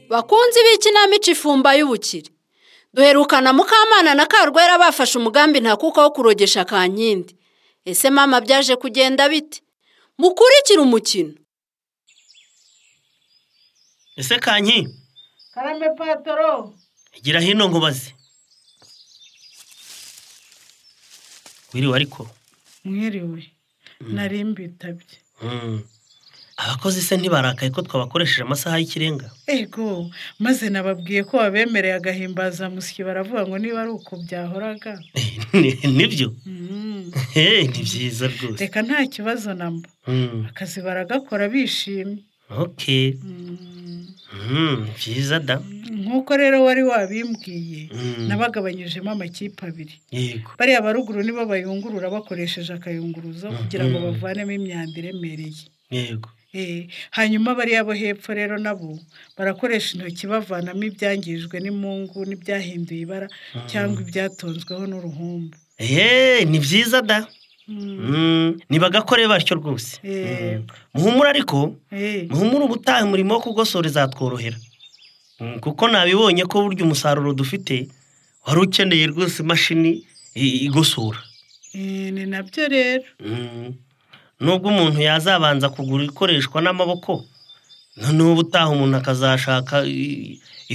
bakunzi b'ikinamico ifumba y'ubukire duherukana mukamana na karwera bafashe umugambi ntakuka wo kurogesha kankindi ese mama byaje kugenda bite mukurikire umukino ese kanki karame patoro gira hino nkubaze wiriwe ariko mwiriwe nari mbitabye abakozi se ntibarakaye ko twabakoresheje amasaha y'ikirenga ego maze nababwiye ko babemereye agahimbaza musyi baravuga ngo niba ari uko byahoraga nibyo ni byiza rwose reka nta kibazo namba akazi baragakora bishimye oke byiza da nk'uko rero wari wabimbwiye nabagabanyijemo amakipe abiri yego bariya baruguru nibo bayungurura bakoresheje akayunguruzo kugira ngo bavanemo imyanda iremereye yego hanyuma bariya bo hepfo rero nabo barakoresha intoki bavanamo ibyangijwe n'imungu n'ibyahinduye ibara cyangwa ibyatonzweho n'uruhumbu eee ni byiza da ntibagakore batyo rwose muhumura ariko muhumura ubutaha umurimo wo kugosora izatworohera kuko nabibonye ko burya umusaruro dufite wari ukeneye rwose imashini igosora ni nabyo rero nubwo umuntu yazabanza kugura ikoreshwa n'amaboko noneho ubutaha umuntu akazashaka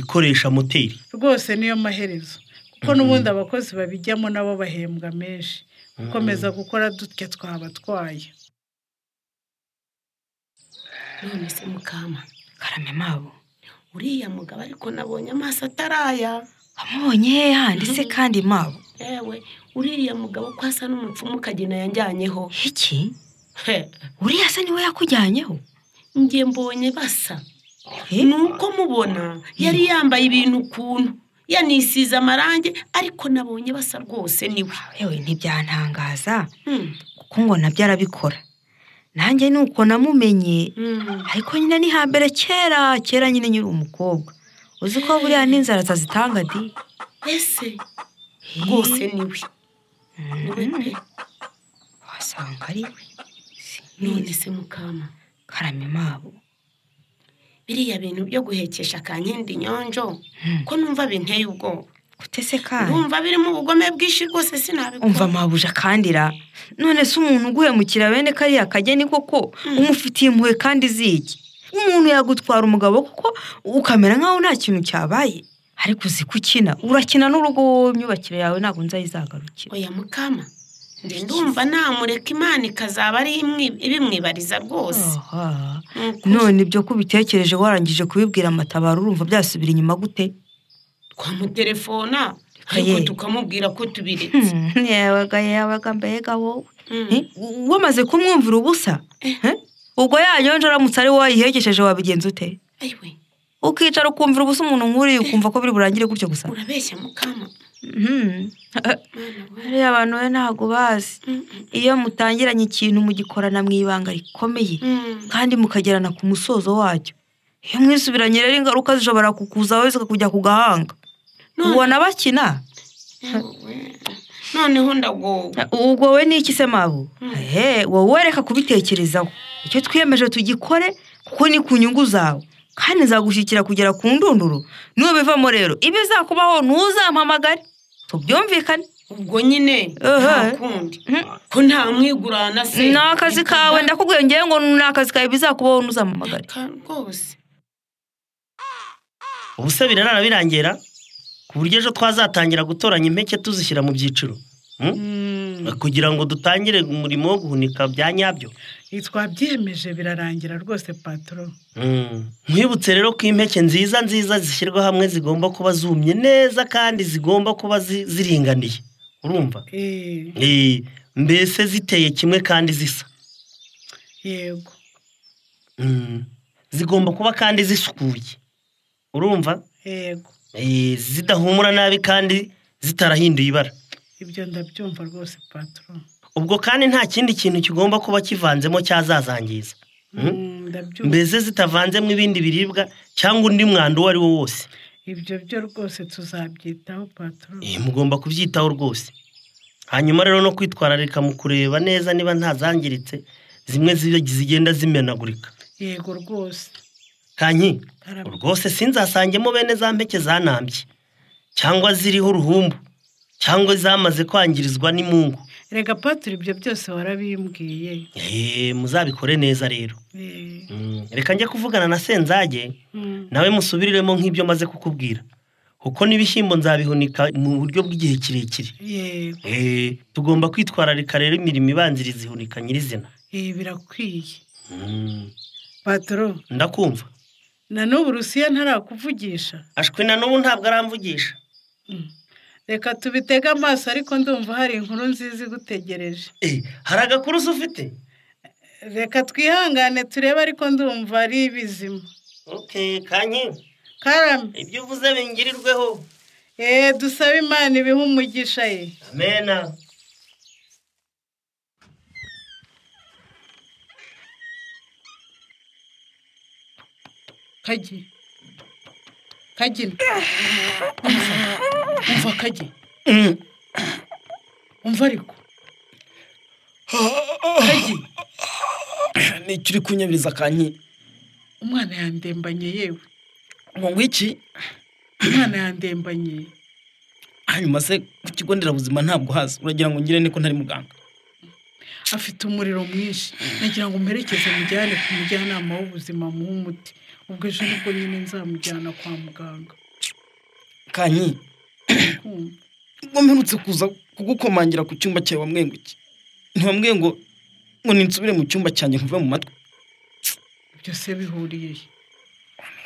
ikoresha moteri rwose niyo maherezo kuko n'ubundi abakozi babijyamo nabo bahembwa menshi gukomeza gukora dutya twabatwaye none se mukama karame mabo uriya mugabo ariko nabonye amaso ataraya amubonye he handi se kandi mabo yewe uriya mugabo ko asa n'umupfumu ukagena yanjyanyeho iki uriya se niwe yakujyanyeho njye mbonye basa ni uko mubona yari yambaye ibintu ukuntu yanisize amarangi ariko nabonye basa rwose niwe yewe ntibyantangaza kuko ngo nabyo arabikora nanjye ni uko namumenye ariko nyine ni hambere kera kera nyine nyiri umukobwa uzi ko buriya n'inzara zazitanga di ese rwose niwe niwe pe wasanga ari we none se mukama karame mabo biriya bintu byo guhekesha akankindi nyonjo ko numva binteye ubwoba gute se kandi numva birimo ubugome bwinshi rwose umva sinabikora mabuja kandira none se umuntu uguhemukira bene kariya kageni koko umufitiye impuhwe kandi ziki umuntu yagutwara umugabo kuko ukamera nk'aho nta kintu cyabaye ariko uzi ko ukina urakina n'urugo wowe imyubakire yawe ntabwo nzayizagarukira oya mukama njye ndumva namureka imana ikazaba ari imwi- ibimwibariza rwose aha Ni ukuri. none ibyo ko ubitekereje warangije kubibwira amatabaro urumva byasubira inyuma gute twamutelefona Aye. ariko tukamubwira ko tubiretse yabaga yabaga mbega wowe Mm. Eh, wamaze kumwumvira ubusa Eh? ubwo yanyonje aramutse ari wowe wayihekesheje wabigenza ute ayiwe ukicara ukumvira ubusa umuntu nk'uriya ukumva ko biri burangire gutyo gusa urabeshya mukama Mhm. Mana we. bariya abantu we ntabwo bazi Mm, mm, iyo mutangiranye ikintu mugikorana mu ibanga rikomeye mm. kandi mukagerana ku musozo wacyo iyo mwisubiranye rero ingaruka zishobora kukuzaho zikakujya ku gahanga None- ubona bakina Yewe. noneho ndagowe ubwo we ni iki se mabu ehe wowe reka kubitekerezaho icyo twiyemeje tugikore kuko ni ku nyungu zawe kandi nzagushyikira kugera ku ndunduro niyo bivamo rero ibizakubaho ntuzampamagare tubyumvikane ubwo nyine Aha. nta kundi ko nta mwigurana se ni akazi kawe ndakubwiye ngewe ngo ni akazi kawe bizakubaho ntuzamamagare Ka- rwose ubu se birarara birangira ku buryo ejo twazatangira gutoranya impeke tuzishyira mu byiciro Hmm? kugira ngo dutangire umurimo wo guhunika bya nyabyo twabyiyemeje birarangira rwose patoro nkwibutse rero ko impeke nziza nziza zishyirwa hamwe zigomba kuba zumye neza kandi zigomba kuba zi- ziringaniye urumva Eh, Eh, mbese ziteye kimwe kandi zisa yego Hmm. zigomba kuba kandi zisukuye urumva yego Eh, zidahumura nabi kandi zitarahinduye ibara ibyo ndabyumva rwose patoro ubwo kandi nta kindi kintu kigomba kuba kivanzemo cyazazangiza Mm. Mm, ndabyumva mbese zitavanzemo ibindi biribwa cyangwa undi mwanda uwo ari wo wose ibyo byo rwose tuzabyitaho patoro Eh, mugomba kubyitaho rwose hanyuma rero no kwitwararika mu kureba neza niba ntazangiritse zimwe zi- zigenda zimenagurika yego rwose kanyi Karame. rwose sinzasangemo bene za mpeke zanambye cyangwa ziriho uruhumbu cyangwa zamaze kwangirizwa n'imungu rega patoro ibyo byose warabimbwiye Eh, muzabikore neza rero Eh, Mm, reka njye kuvugana na senzage mm, nawe musubiriremo nk'ibyo maze kukubwira kuko n'ibishyimbo nzabihunika mu buryo bw'igihe kirekire yego Eh, tugomba kwitwararika rero imirimo ibanziriza ihunika nyirizina eh, birakwiye Mm, patoro ndakumva na n'ubu urusiya ntarakuvugisha ashwi na n'ubu ntabwo aramvugisha reka tubitege amaso ariko ndumva hari inkuru nziza igutegereje Eh, hari agakurusi ufite reka twihangane turebe ariko ndumva ari bizima okay kanyi karame ibyo uvuze bingirirweho eee dusabe imana ibiha umugisha ye amena kagi kagi umva umva kagi umva ariko kagi ni icyo uri kunyabiriza kanyi umwana yandembanye yewe ngo ngwiki umwana yandembanye hanyuma se ku kigo nderabuzima ntabwo haza uragira ngo ngire niko ntari muganga afite umuriro mwinshi nagira ngo mperekeze mujyane ku mujyanama w'ubuzima muhe umuti ubwo ejo nibwo nyine nzamujyana kwa muganga kanyi kumva ubwo mperutse kuza kugukomangira ku cyumba cyawe wamwenga iki ntiwambwiye ngo ngo ninsubire mu cyumba cyanjye nkuve mu matwi byose bihuriye he?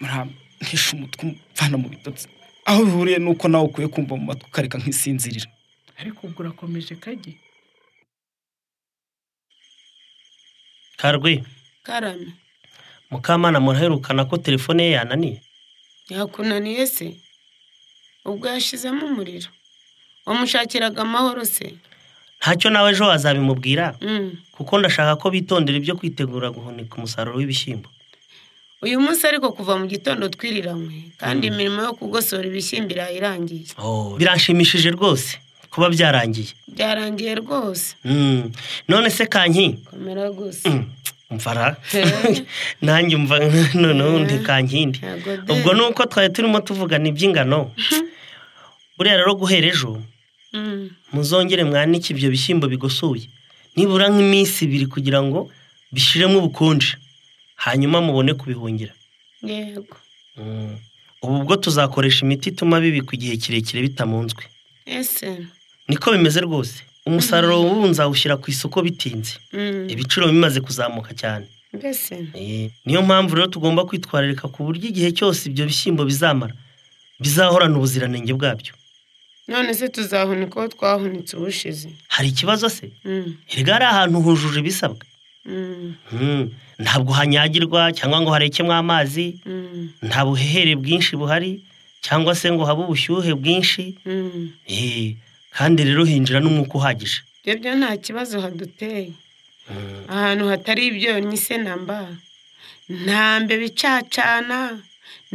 muramba ntishe umutwe umvana mu bitotsi aho bihuriye ni uko nawe ukwiye kumva mu matwi ukareka nk'isinzirira ariko ubwo urakomeje kagi karwe karame mukamana muraherukana ko telefone ye yananiye yakunaniye se ubwo yashizemo umuriro wamushakiraga amahoro se ntacyo nawe ejo wazabimubwira Mm. kuko ndashaka ko bitondera ibyo kwitegura guhunika umusaruro w'ibishyimbo uyu munsi ariko kuva mu gitondo twiriranywe kandi imirimo yo kugosora ibishyimbo irayirangiye biranshimishije rwose kuba byarangiye byarangiye rwose Mm, none se kanki komera gusa Mm, mvara Eh. nanjye umva noneho undi kankindi Ntago de. ubwo ni uko twari turimo tuvugana iby'ingano buriya rero guhera ejo Mm. muzongere mwanike ibyo bishyimbo bigosoye nibura nk'iminsi ibiri kugira ngo bishiremo ubukonje hanyuma mubone kubihungira yego Mm. ubu bwo tuzakoresha imiti ituma bibikwa igihe kirekire bitamunzwe ese niko bimeze rwose umusaruro w'ubu nzawushyira ku isoko bitinze Mm. ibiciro bimaze kuzamuka cyane mbese Eh, niyo mpamvu rero tugomba kwitwararika ku buryo igihe cyose ibyo bishyimbo bizamara bizahorana ubuziranenge bwabyo none se tuzahunika uwo twahunitse ubushize hari ikibazo se Mm. erega hari ahantu hujuje ibisabwa Mm. Hmm, ntabwo hanyagirwa cyangwa ngo harekemo amazi Mm. nta buhehere bwinshi buhari cyangwa se ngo habe ubushyuhe bwinshi Mm. Eh, kandi rero hinjira n'umwuka uhagije ibyo byo nta kibazo haduteye Hmm, ahantu hatari ibyonnyi se namba nta mbe bicacana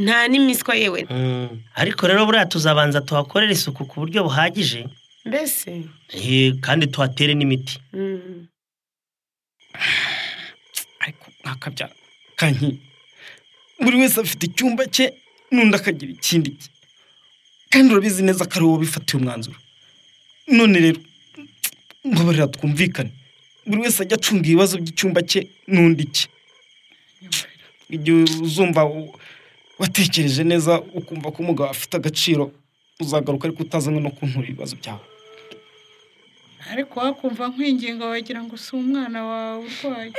nta n'imiswa yewe hmm. ariko rero buriya tuzabanza tuhakorere isuku ku buryo buhagije mbese Eh, kandi tuhatere n'imiti Mm. ariko nkakabyara kanyi buri wese afite icyumba cye n'undi akagira ikindi cye kandi urabizi neza ko ari wowe wabifatiye umwanzuro none rero mbabarira twumvikane buri wese ajya acunga ibibazo by'icyumba cye n'undi cye igihe uzumva u- watekereje neza ukumva ko umugabo afite agaciro uzagaruka ariko utazanywe no kuntura ibibazo byawe ariko wakumva nk'ingingo wagira ngo si umwana wawe urwaye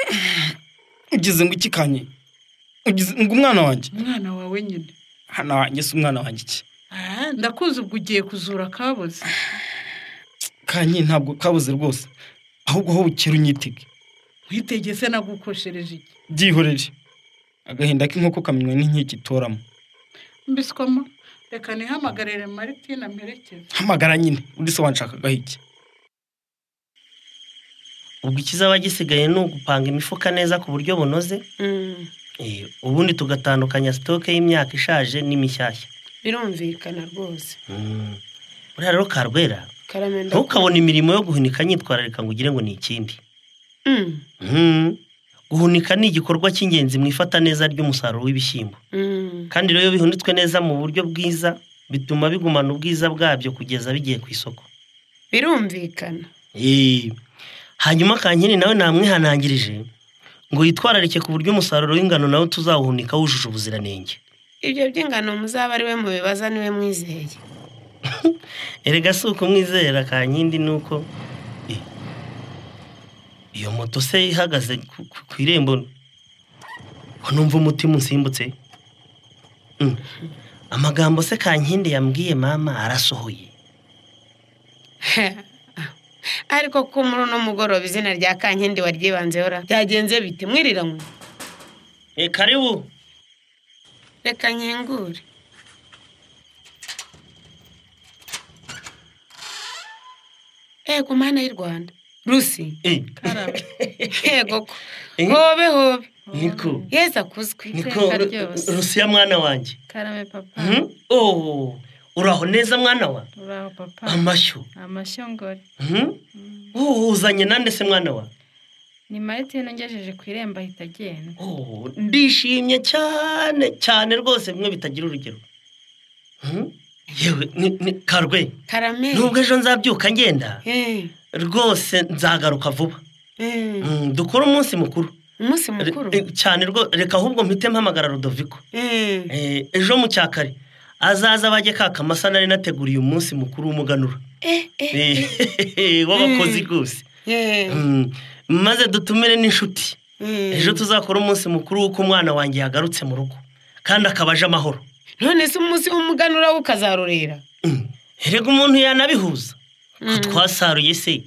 ugize ngo iki kanye ugize ngo umwana wanjye umwana wawe nyine hano wanjye si umwana wanjye iki Ah, ndakuzi ubwo ugiye kuzura kaboze kanyi ntabwo kabuze rwose ahubwo aho bukera unyitege nkitegese nagukoshereje iki byihorere agahinda k'inkoko kamenywa n'inkiki itoramo mbiswamo reka nihamagarire maritina mperekeze hamagara nyine undi se wanshakagaho iki ubwo ikizaba gisigaye ni ugupanga imifuka neza ku buryo bunoze Mm, eh, ubundi tugatandukanya sitoke y'imyaka ishaje n'imishyashya birumvikana rwose Mm. buriya rero karwera karame ndakubona ntukabone imirimo yo guhunika nyitwararika ngo ugire ngo ni ikindi Mm, Mm. guhunika ni igikorwa cy'ingenzi mu ifata neza ry'umusaruro w'ibishyimbo mm, kandi rero iyo bihunitswe neza mu buryo bwiza bituma bigumana ubwiza bwabyo kugeza bigiye ku isoko birumvikana Eh, hanyuma kankiri nawe namwihanangirije ngo yitwararike ku buryo umusaruro w'ingano nawe tuzawuhunika wujuje ubuziranenge ibyo by'ingano muzaba ari we mubibaza niwe mwizeye erega si ukumwizera kankindi ni uko Eh, iyo moto se ihagaze ku- ku- ku irembo ko numva umutima usimbutse Mm. amagambo se kankindi yambwiye mama arasohoye ariko ko muri uno mugoroba izina rya kankindi waryibanzeho ra byagenze bite mwiriranywe e karibu reka nkingure ego mana y'u rwanda rusi Eh, ego ko Eh. hobe hobe niko yeza kuzwi niko iteka ryose rusiya mwana wanjye karame papa Mhm. Oh, uraho neza mwana wa uraho papa amashyo amashongore Mhm. Oh, uzanye nande se mwana wa ni maritine ngejeje ku irembo ahita agenda Oh, ndishimye cyane cyane rwose bimwe bitagira urugero Mhm. yewe ni- ni- karwe karame nubwo ejo nzabyuka ngenda Eh, rwose nzagaruka vuba eh, Mhm, dukore umunsi mukuru umunsi Re- mukuru eh, cyane rwo reka ahubwo mpite mpamagara rudoviko Eh, Eh, ejo mu cyakare azaza bajye kaka amasa nari nateguriye umunsi mukuru w'umuganura Eh, w'abakozi rwose eh, Mm, maze dutumire n'inshuti eh. ejo tuzakora umunsi mukuru w'uko umwana wanjye yagarutse mu rugo kandi akaba aje amahoro none se umunsi w'umuganura we ukazarurira Mm, erega umuntu yanabihuza ko twasaruye se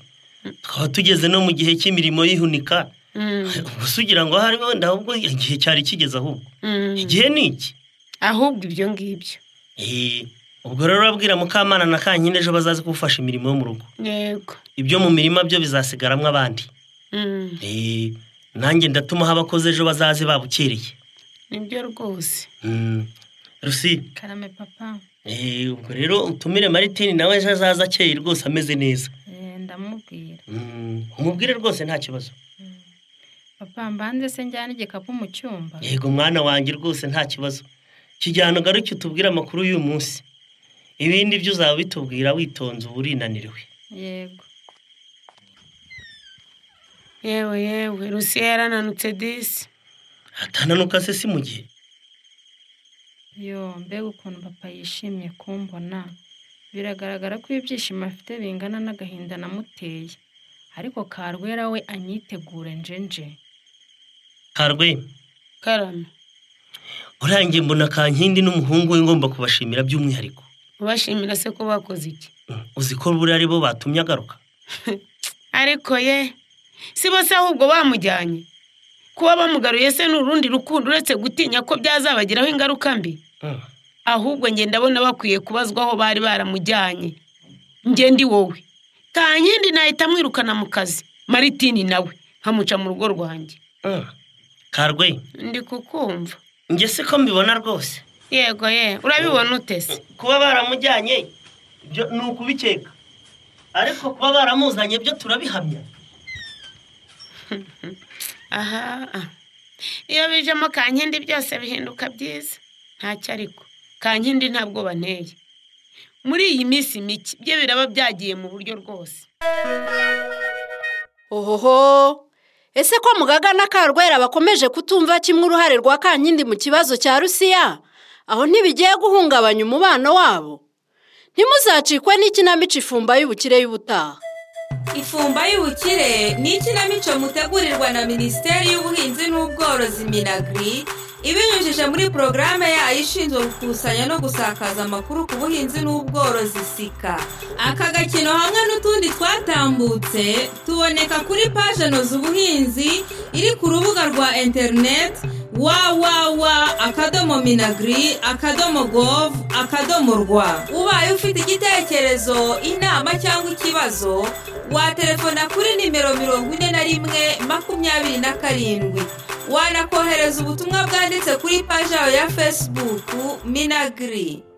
tukaba tugeze no mu gihe cy'imirimo y'ihunika Mm, gusa ugira ngo ahari wenda ahubwo igihe cyari kigeze ahubwo mm. igihe ni iki ahubwo ibyo ngibyo Eh, ubwo rero urabwira mukamana na kankine ejo bazaze kugufasha imirimo yo mu rugo yego ibyo mu mirima byo bizasigaramwo abandi Mm, Eh, nanjye ndatumaho abakozi ejo bazaze babukereye nibyo rwose Mm, rusi karame papa Eh, ubwo rero utumire maritini nawe ejo azaza akeye rwose ameze neza eh, ndamubwira Mm, umubwire rwose nta kibazo papa mbanze se njyana igikapu mu cyumba yego mwana wanjye rwose nta kibazo kijyana ugaruke utubwire amakuru y'uyu munsi ibindi byo uzaba bitubwira witonze uba urinaniriwe yego yewe yewe rusiya yarananutse disi atananuka se si mu gihe yo mbega ukuntu papa yishimye kumbona biragaragara ko ibyishimo afite bingana n'agahinda namuteye ariko karwera we anyitegure njenje karwe karame urangiye mbona kankindi n'umuhungu we ngomba kubashimira by'umwihariko ubashimira se ko bakoze iki Mm, uzi ko buriya ari bo batumye agaruka ariko ye si bose ahubwo bamujyanye kuba bamugaruye se ni urundi rukundo uretse gutinya ko byazabagiraho ingaruka mbi Mm. ahubwo njye ndabona bakwiye kubazwa aho bari baramujyanye njye ndi wowe kankindi nahita amwirukana mu kazi maritini nawe nkamuca mu rugo rwanjye Mm. karwe ndi kukumva njye si ko mbibona rwose yego ye urabibona utese kuba baramujyanye ibyo ni ukubikeka ariko kuba baramuzanye byo turabihamya aha iyo bijemo kankindi byose bihinduka byiza ntacyo ariko kankindi ntabwo banteye muri iyi minsi mike byo biraba byagiye mu buryo rwose ohoho ese ko mugaga na karwera bakomeje kutumva kimwe uruhare rwa kankindi mu kibazo cya rusiya aho ntibigiye guhungabanya umubano wabo ntimuzacikwe n'ikinamico ifumba y'ubukire y'ubutaha ifumba y'ubukire ni ikinamico mutegurirwa na minisiteri y'ubuhinzi n'ubworozi minagri ibinyujije muri porogaramu yayo ishinzwe gukusanya no gusakaza amakuru ku buhinzi n'ubworozi sika aka gakino hamwe n'utundi twatambutse tuboneka kuri paje noza ubuhinzi iri ku rubuga rwa interineti www akadomo minagri akadomo govu akadomo rwa ubaye ufite igitekerezo inama cyangwa ikibazo waterefona kuri nimero mirongo ine na rimwe makumyabiri na karindwi wanakohereza ubutumwa bwanditse kuri paji yawe ya fesibuku minagiri